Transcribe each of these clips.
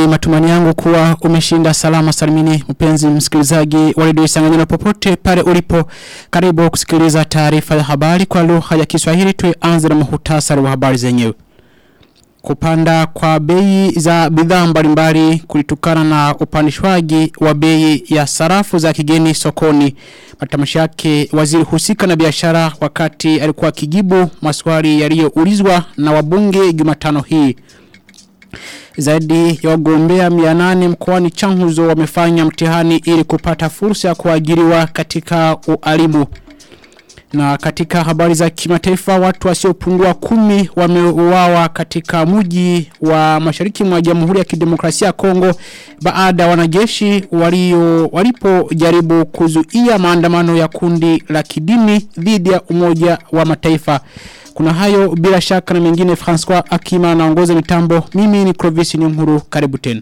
Ni matumani yangu kuwa umeshinda salama salimini mpenzi msikilizaji wa redio Isanganyiro popote pale ulipo. Karibu kusikiliza taarifa ya habari kwa lugha ya Kiswahili tuanze na muhtasari wa habari zenyewe. Kupanda kwa bei za bidhaa mbalimbali kulitokana na upandishwaji wa bei ya sarafu za kigeni sokoni. Matamshi yake waziri husika na biashara wakati alikuwa kijibu maswali yaliyoulizwa na wabunge Jumatano hii. Zaidi ya wagombea 800 mkoani Changuzo wamefanya mtihani ili kupata fursa ya kuajiriwa katika ualimu. Na katika habari za kimataifa watu wasiopungua kumi wameuawa katika mji wa mashariki mwa Jamhuri ya Kidemokrasia ya Kongo baada ya wanajeshi walio walipojaribu kuzuia maandamano ya kundi la kidini dhidi ya Umoja wa Mataifa. Kuna hayo bila shaka na mengine François Akima anaongoza mitambo. Mimi ni Clovis Nyunguru karibu tena.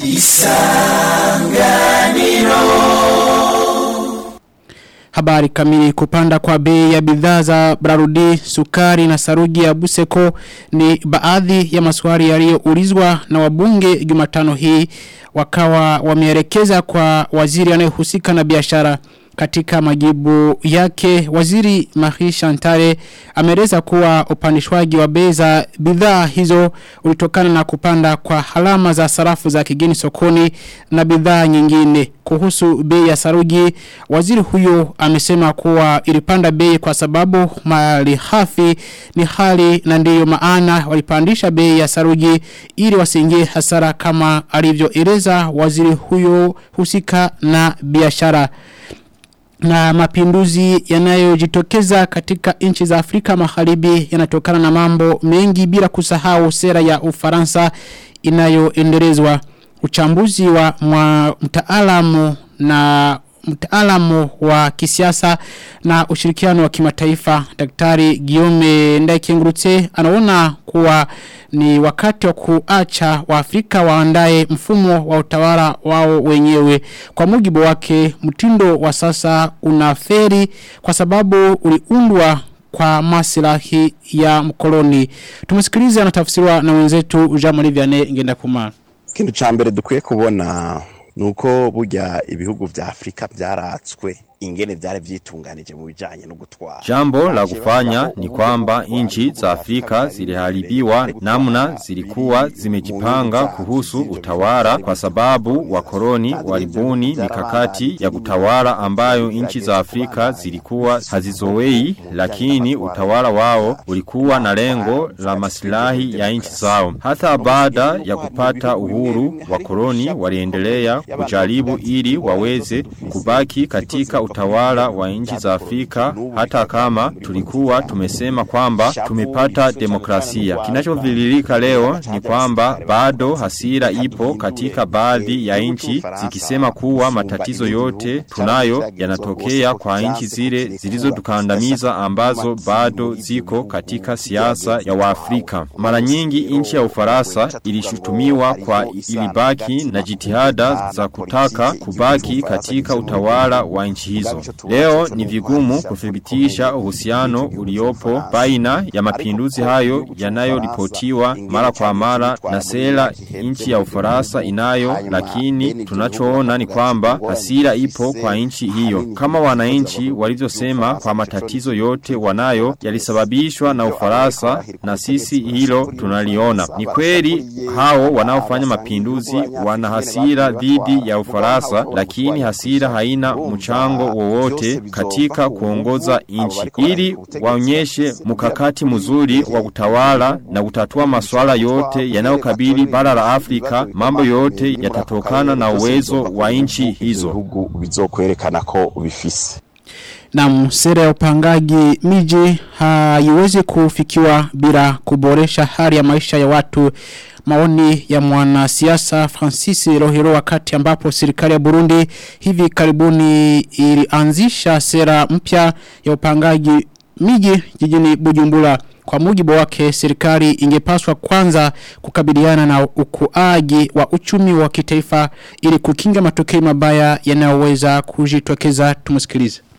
Habari kamili kupanda kwa bei ya bidhaa za Brarudi, sukari na saruji ya Buseko ni baadhi ya maswali yaliyoulizwa na wabunge Jumatano hii wakawa wameelekeza kwa waziri anayehusika na biashara katika majibu yake waziri Marie Chantale amereza kuwa upandishwaji wa bei za bidhaa hizo ulitokana na kupanda kwa halama za sarafu za kigeni sokoni na bidhaa nyingine kuhusu bei ya saruji waziri huyo amesema kuwa ilipanda bei kwa sababu mali hafi ni hali na ndiyo maana walipandisha bei ya saruji ili wasiingie hasara kama alivyoeleza waziri huyo husika na biashara na mapinduzi yanayojitokeza katika nchi za Afrika Magharibi yanatokana na mambo mengi bila kusahau sera ya Ufaransa inayoendelezwa uchambuzi wa mtaalamu na mtaalamu wa kisiasa na ushirikiano wa kimataifa daktari Guillaume Ndaikengurutse anaona kuwa ni wakati wa kuacha waafrika waandae mfumo wa utawala wao wenyewe kwa mujibu wake mtindo wa sasa unaferi kwa sababu uliundwa kwa maslahi ya mkoloni tumesikiliza anatafsiriwa na wenzetu Jean-Marie Vianney ngenda kumara ikintu ca mbere dukwiye kubona nuko burya ibihugu vya Afrika byaratswe ingene vyari vyitunganije mu bijanye no gutwara. Jambo la kufanya ni kwamba nchi za Afrika ziliharibiwa namna zilikuwa zimejipanga kuhusu utawala kwa sababu wakoloni walibuni mikakati ya kutawala ambayo nchi za Afrika zilikuwa hazizowei lakini utawala wao ulikuwa na lengo la maslahi ya nchi zao. Hata baada ya kupata uhuru wakoloni waliendelea kujaribu ili waweze kubaki katika utawala wa nchi za Afrika hata kama tulikuwa tumesema kwamba tumepata demokrasia. Kinachovililika leo ni kwamba bado hasira ipo katika baadhi ya nchi zikisema kuwa matatizo yote tunayo yanatokea kwa nchi zile zilizotukandamiza ambazo bado ziko katika siasa ya Waafrika. Mara nyingi nchi ya Ufaransa ilishutumiwa kwa ilibaki na jitihada za kutaka kubaki katika utawala wa nchi hizo. Leo ni vigumu kuthibitisha uhusiano uliopo baina ya mapinduzi hayo yanayoripotiwa mara kwa mara na sera nchi ya Ufaransa inayo, lakini tunachoona ni kwamba hasira ipo kwa nchi hiyo. Kama wananchi walivyosema kwa matatizo yote wanayo yalisababishwa na Ufaransa na sisi hilo tunaliona. Ni kweli hao wanaofanya mapinduzi wana hasira dhidi ya Ufaransa, lakini hasira haina mchango wowote katika kuongoza nchi. Ili waonyeshe mkakati mzuri wa kutawala na kutatua masuala yote yanayokabili bara la Afrika, mambo yote yatatokana na uwezo wa nchi hizo. Bizokwerekana ko bifise. Na sera ya upangaji miji haiwezi kufikiwa bila kuboresha hali ya maisha ya watu maoni ya mwanasiasa Francis Rohiro wakati ambapo serikali ya Burundi hivi karibuni ilianzisha sera mpya ya upangaji miji jijini Bujumbura kwa mujibu wake serikali ingepaswa kwanza kukabiliana na ukuaji wa uchumi wa kitaifa ili kukinga matokeo mabaya yanayoweza kujitokeza tumusikilize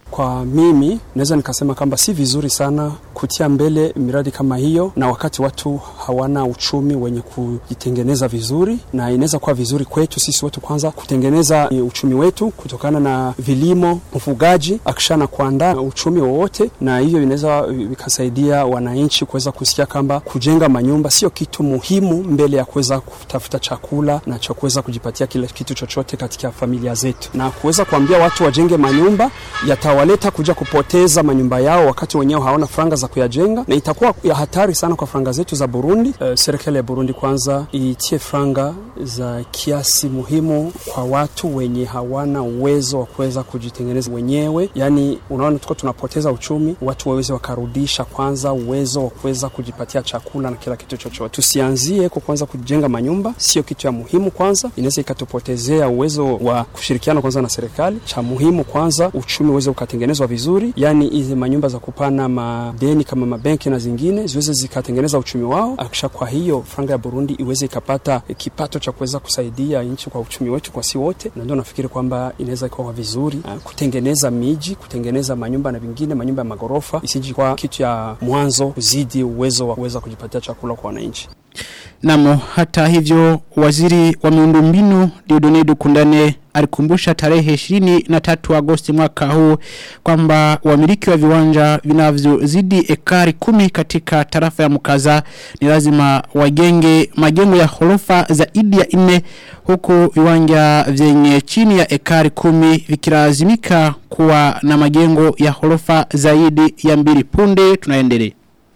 Kwa mimi naweza nikasema kwamba si vizuri sana kutia mbele miradi kama hiyo, na wakati watu hawana uchumi wenye kujitengeneza vizuri, na inaweza kuwa vizuri kwetu sisi wetu kwanza kutengeneza uchumi wetu kutokana na vilimo, ufugaji, akishana kuandaa uchumi wowote, na hivyo inaweza vikasaidia wananchi kuweza kusikia kwamba kujenga manyumba sio kitu muhimu mbele ya kuweza kutafuta chakula na cha kuweza kujipatia kile kitu chochote katika familia zetu, na kuweza kuambia watu wajenge manyumba yatawaleta kuja kupoteza manyumba yao wakati wenyewe hawana franga za kuyajenga, na itakuwa ya hatari sana kwa franga zetu za Burundi. Uh, serikali ya Burundi kwanza itie franga za kiasi muhimu kwa watu wenye hawana uwezo wa kuweza kujitengeneza wenyewe. Yani unaona, tuko tunapoteza uchumi, watu waweze wakarudisha kwanza uwezo wa kuweza kujipatia chakula na kila kitu chochote. Tusianzie kwa kwanza kujenga manyumba, sio kitu ya muhimu kwanza, inaweza ikatupotezea uwezo wa kushirikiana kwanza na serikali. Cha muhimu kwanza uchumi uweze ukatengenezwa vizuri, yani hizi manyumba za kupana madeni kama mabenki na zingine ziweze zikatengeneza uchumi wao, akisha kwa hiyo franga ya Burundi iweze ikapata kipato cha kuweza kusaidia nchi kwa uchumi wetu kwa si wote, na ndio nafikiri kwamba inaweza ikawa vizuri uh, kutengeneza miji, kutengeneza manyumba na vingine, manyumba ya magorofa isiji kwa kitu ya mwanzo kuzidi uwezo wa kuweza kujipatia chakula kwa wananchi. Namo hata hivyo waziri wa miundombinu Diodone Dukundane alikumbusha tarehe 23 Agosti mwaka huu kwamba wamiliki wa viwanja vinavyozidi ekari kumi katika tarafa ya Mukaza ni lazima wajenge majengo ya horofa zaidi ya nne huku viwanja vyenye chini ya ekari kumi vikilazimika kuwa na majengo ya horofa zaidi ya mbili punde tunaendelea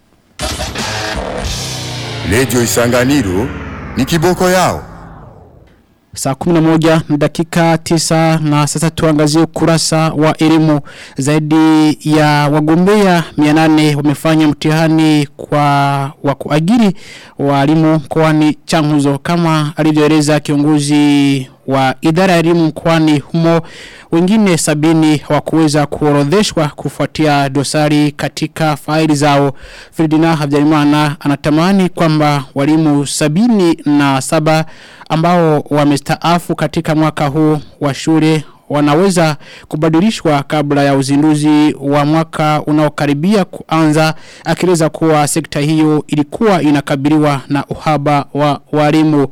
Radio Isanganiro ni kiboko yao. Saa 11 na dakika 9 na sasa tuangazie ukurasa wa elimu zaidi ya wagombea 800 wamefanya mtihani kwa wa kuajiri walimu mkoani Changuzo kama alivyoeleza kiongozi wa idara ya elimu mkoani humo wengine sabini hawakuweza kuorodheshwa kufuatia dosari katika faili zao Ferdinand Habyarimana anatamani kwamba walimu sabini na saba ambao wamestaafu katika mwaka huu wa shule wanaweza kubadilishwa kabla ya uzinduzi wa mwaka unaokaribia kuanza akieleza kuwa sekta hiyo ilikuwa inakabiliwa na uhaba wa walimu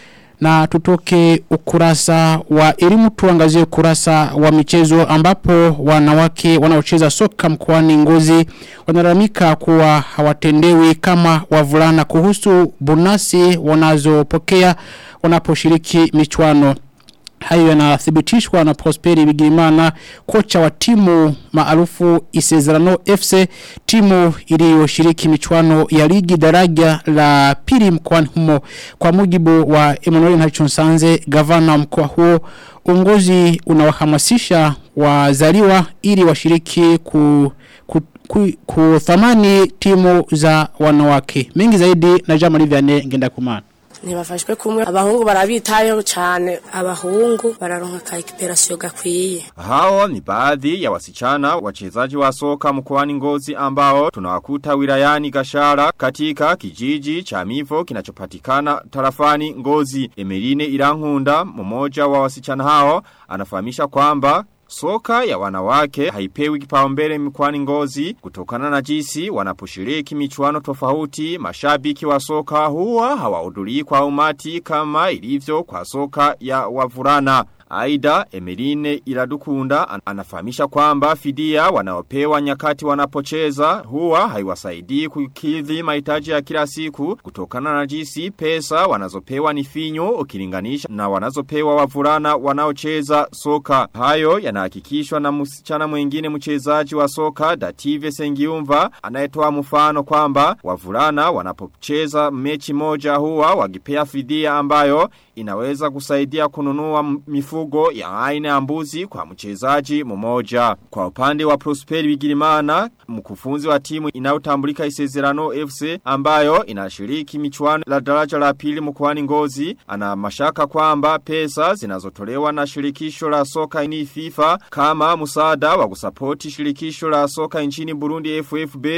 na tutoke ukurasa wa elimu tuangazie ukurasa wa michezo ambapo wanawake wanaocheza soka mkoani Ngozi wanalalamika kuwa hawatendewi kama wavulana kuhusu bonasi wanazopokea wanaposhiriki michuano hayo yanathibitishwa na Prosperi Bigirimana kocha wa timu maarufu Isezerano FC timu iliyoshiriki michuano ya ligi daraja la pili mkoani humo kwa mujibu wa Emmanuel Ntachonsanze gavana mkoa huo uongozi unawahamasisha wazaliwa ili washiriki ku, ku, ku, kuthamani timu za wanawake mengi zaidi na Jamali Vianney ngenda kumana ntibafashwe kumwe abahungu barabitayeho cyane abahungu bararonka ka ekiperasiyo gakwiye Hao ni baadhi ya wasichana wachezaji wa soka mkoani Ngozi ambao tunawakuta wilayani Gashara katika kijiji cha Mivo kinachopatikana tarafani Ngozi. Emeline Irankunda mmoja wa wasichana hao anafahamisha kwamba Soka ya wanawake haipewi kipaumbele mkwani ngozi kutokana na jinsi wanaposhiriki michuano tofauti mashabiki wa soka huwa hawahudhurii kwa umati kama ilivyo kwa soka ya wavulana. Aida Emeline Iradukunda an anafahamisha kwamba fidia wanaopewa nyakati wanapocheza huwa haiwasaidii kukidhi mahitaji ya kila siku kutokana na jinsi pesa wanazopewa ni finyo ukilinganisha na wanazopewa wavulana wanaocheza soka. Hayo yanahakikishwa na msichana mwingine mchezaji wa soka Dative Sengiumva anayetoa mfano kwamba wavulana wanapocheza mechi moja huwa wakipea fidia ambayo inaweza kusaidia kununua mifugo ya aina ya mbuzi kwa mchezaji mmoja. Kwa upande wa Prosperi Bigirimana, mkufunzi wa timu inayotambulika Isezerano FC ambayo inashiriki michuano la daraja la pili mkoani Ngozi, ana mashaka kwamba pesa zinazotolewa na shirikisho la soka ni FIFA kama msaada wa kusapoti shirikisho la soka nchini Burundi FFB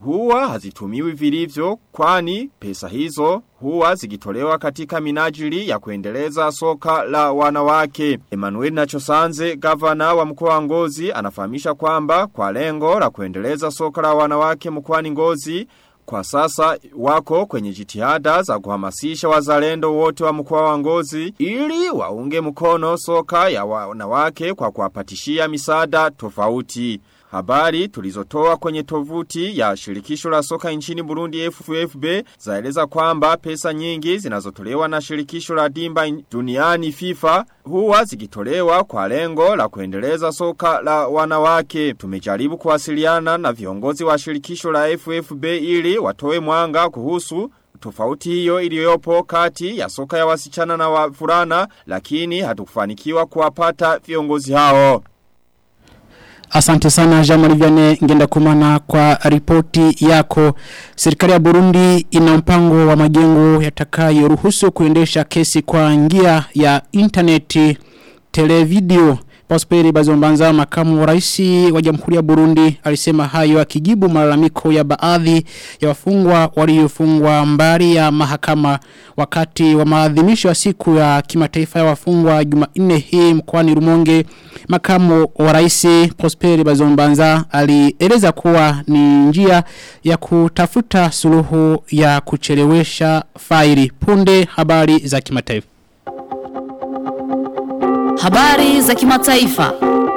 huwa hazitumiwi vilivyo kwani pesa hizo huwa zikitolewa katika minajili ya kuendeleza soka la wanawake. Emmanuel Nachosanze, gavana wa mkoa wa Ngozi, anafahamisha kwamba kwa lengo la kuendeleza soka la wanawake mkoani Ngozi kwa sasa wako kwenye jitihada za kuhamasisha wazalendo wote wa mkoa wa Ngozi ili waunge mkono soka ya wanawake kwa kuwapatishia misaada tofauti. Habari tulizotoa kwenye tovuti ya shirikisho la soka nchini Burundi FFB zaeleza kwamba pesa nyingi zinazotolewa na shirikisho la dimba duniani FIFA huwa zikitolewa kwa lengo la kuendeleza soka la wanawake. Tumejaribu kuwasiliana na viongozi wa shirikisho la FFB ili watoe mwanga kuhusu tofauti hiyo iliyopo kati ya soka ya wasichana na wavulana lakini hatukufanikiwa kuwapata viongozi hao. Asante sana Jamali Viane ngenda kumana kwa ripoti yako. Serikali ya Burundi ina mpango wa majengo yatakayo ruhusu kuendesha kesi kwa njia ya interneti televideo. Prosperi Bazombanza makamu wa raisi wa Jamhuri ya Burundi alisema hayo akijibu malalamiko ya baadhi ya wafungwa waliofungwa mbali ya mahakama wakati wa maadhimisho ya siku ya kimataifa ya wafungwa Jumanne hii mkoani Rumonge makamu wa raisi Prosperi Bazombanza alieleza kuwa ni njia ya kutafuta suluhu ya kuchelewesha faili punde habari za kimataifa Habari za kimataifa.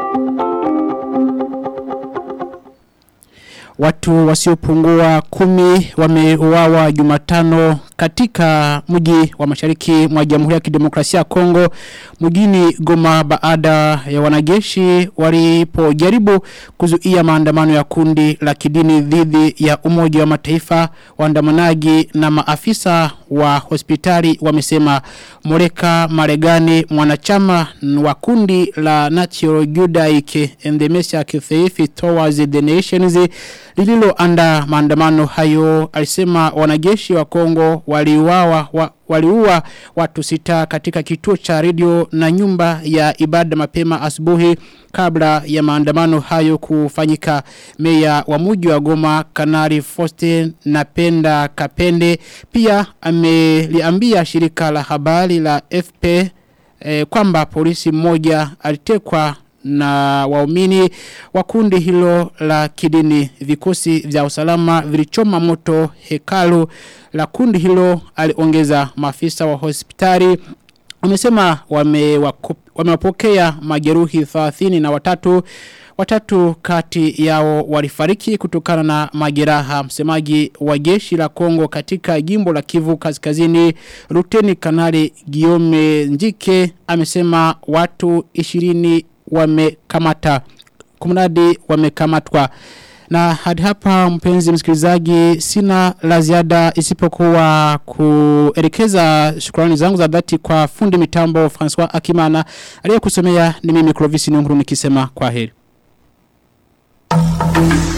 Watu wasiopungua kumi wameuawa Jumatano katika mji wa mashariki mwa Jamhuri ya Kidemokrasia ya Kongo mjini Goma baada ya wanajeshi walipojaribu kuzuia maandamano ya kundi la kidini dhidi ya Umoja wa Mataifa waandamanaji na maafisa wa hospitali wamesema Moreka Maregani mwanachama wa kundi la Natural Judaic and the Messiah Faith Towards the Nations lililoanda maandamano hayo alisema wanajeshi wa Kongo waliuawa wa, waliua watu sita katika kituo cha redio na nyumba ya ibada mapema asubuhi kabla ya maandamano hayo kufanyika meya wa mji wa Goma Kanari Foste Napenda Kapende pia ameliambia shirika la habari la FP eh, kwamba polisi mmoja alitekwa na waumini wa kundi hilo la kidini vikosi vya usalama vilichoma moto hekalu la kundi hilo aliongeza maafisa wa hospitali wamesema wamewapokea wame majeruhi 30 na watatu Watatu kati yao walifariki kutokana na majeraha msemaji wa jeshi la Kongo katika jimbo la Kivu kaskazini Luteni Kanali Giome Njike amesema watu 20 wamekamata kumradi wamekamatwa na hadi hapa mpenzi msikilizaji sina la ziada isipokuwa kuelekeza shukrani zangu za dhati kwa fundi mitambo François Akimana aliyekusomea ni mimi Clovis Nyunguru nikisema kwa heri.